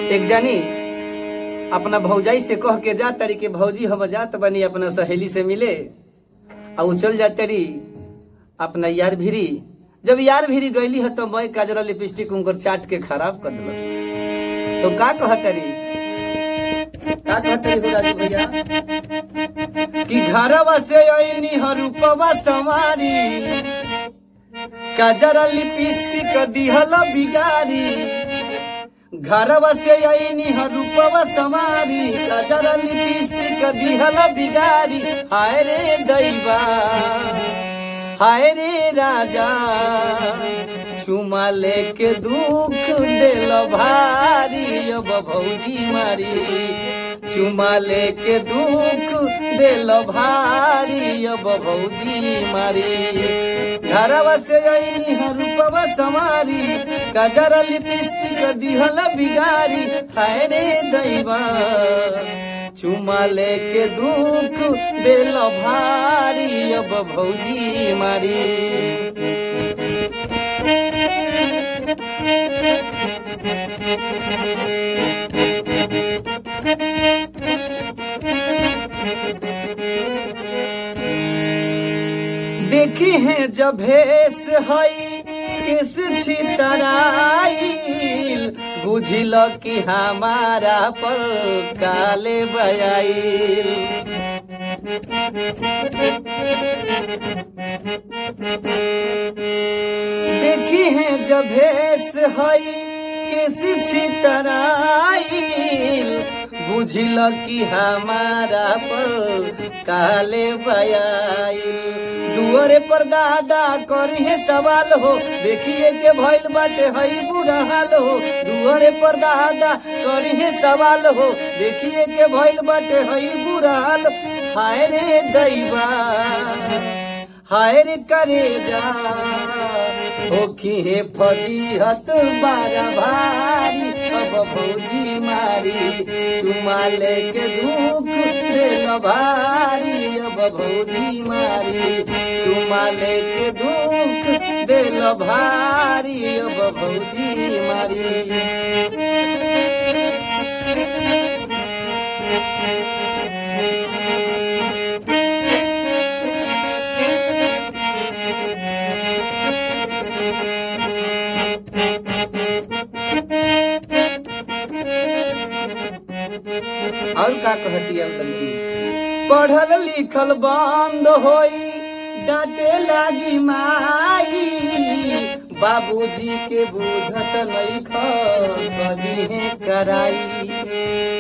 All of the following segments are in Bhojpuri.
एक जानी अपना भौजाई से कह के जा तारी के भौजी हम जात बनी अपना सहेली से मिले आ उ चल जा तारी अपना यार भिरी जब यार भिरी गईली है तो मैं काजरा लिपस्टिक उनकर चाट के खराब कर दिलस तो का कह तारी का कह तारी हो राजू भैया कि घरवा से अइनी हरूपवा सवारी काजरा लिपस्टिक दिहल बिगारी घरवा से अइनी रूपवा समारी काजरा लिपस्टिक दिहल बिगारी हाय रे दैवा हाय रे राजा चुमा लेके दुख देल भारी अब भौजी मारी चुमा लेके दुख देल भारी अब भौजी मारी घरवा से अइनी रूपवा समारी कजरा लिपस्टिक दिहल बिगारी हाय रे दैवा चुमा लेके दुख देल भारी अब भौजी मारी देखी है जब भेस हई किस छितराइल बुझिल कि हमारा पर काले बयाइल देखी है जब भेस हई किस छितराइल बुझिल कि हमारा पर काले बयाइल दुआरे पर दादा करी है सवाल हो देखिए के भइल बाटे हई बुरा हाल हो दुआरे पर दादा करी है सवाल हो देखिए के भइल बाटे हई बुरा हाल हाय रे दैवा हाय रे करे जा होखी हे फजीहत बारा भारी अब भौजी मारी चुमा लेके दुख देल भारी अब भौजी मारी चुमा लेके दुख देल भारी अब भौजी मारी और का कहती है तनी पढ़ल लिखल बंद होई डांटे लागी माई बाबूजी के बुझत नहीं खी है कराई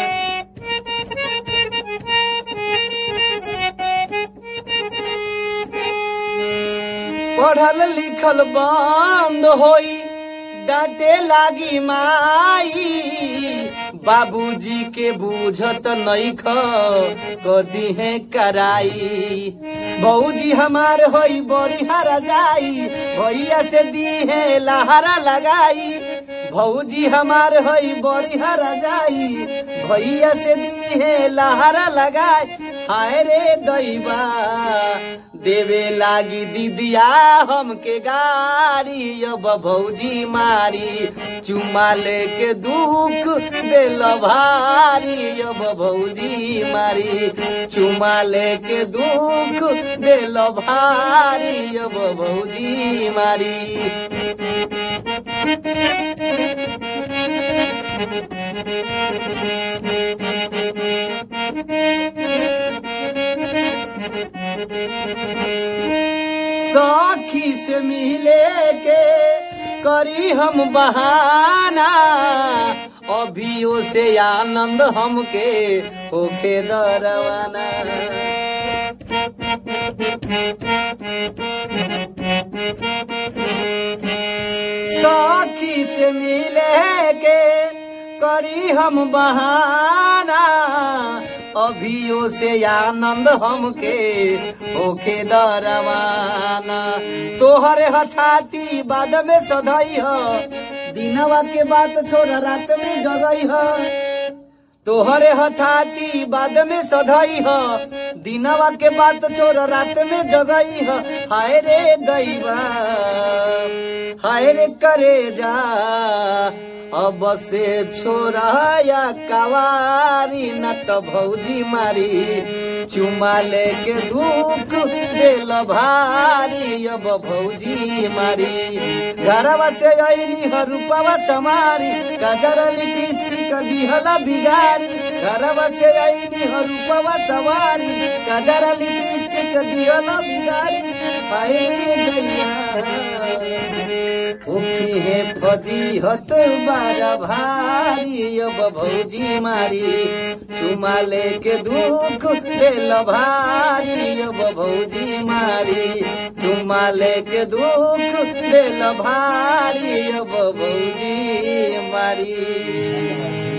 पढ़ल लिखल बंद होई डांटे लागी माई बाबूजी के बूझत नहीं कदी है कराई बऊजी हमार होई बड़ी हरा जाई भैया से दी है लहरा लगाई भौजी हमार होई बड़ी हरा जाई भैया से दी है लहरा लगाई हाय रे दैवा देवे लागी दीदिया हमके गारी अब भौजी मारी चुमा लेके दुख देल भारी अब भौजी मारी चुमा लेके दुख देल भारी अब भौजी मारी सखी से मिले के करी हम बहाना अभियो से आनंद हमके होके दरवाना सखी से मिले के करी हम बहाना अभियो से आनंद हमके होके दरवाना तोहरे हठाती बाद में सधई ह दिनवा के बात छोड़ रात में जगई ह तोहरे हठाती बाद में सधई ह दिनवा के बात छोड़ रात में जगई ह हाय रे दैवा हाय रे करे जा अब से छोराया कवारी न तो भौजी मारी चुमा लेके दुख दिल भारी अब भौजी मारी घरवा से अइनी हरूपवा समारी गजर लिपस्टिक दिहला बिगारी घरवा से अइनी हरूपवा सवारी गजर लिपस्टिक दिहला बिगारी हाय रे गैया उखी है फजी हत बारा भारी अब भौजी मारी चुमा लेके दुख दिल भारी अब भौजी मारी चुमा लेके दुख दिल भारी अब भौजी मारी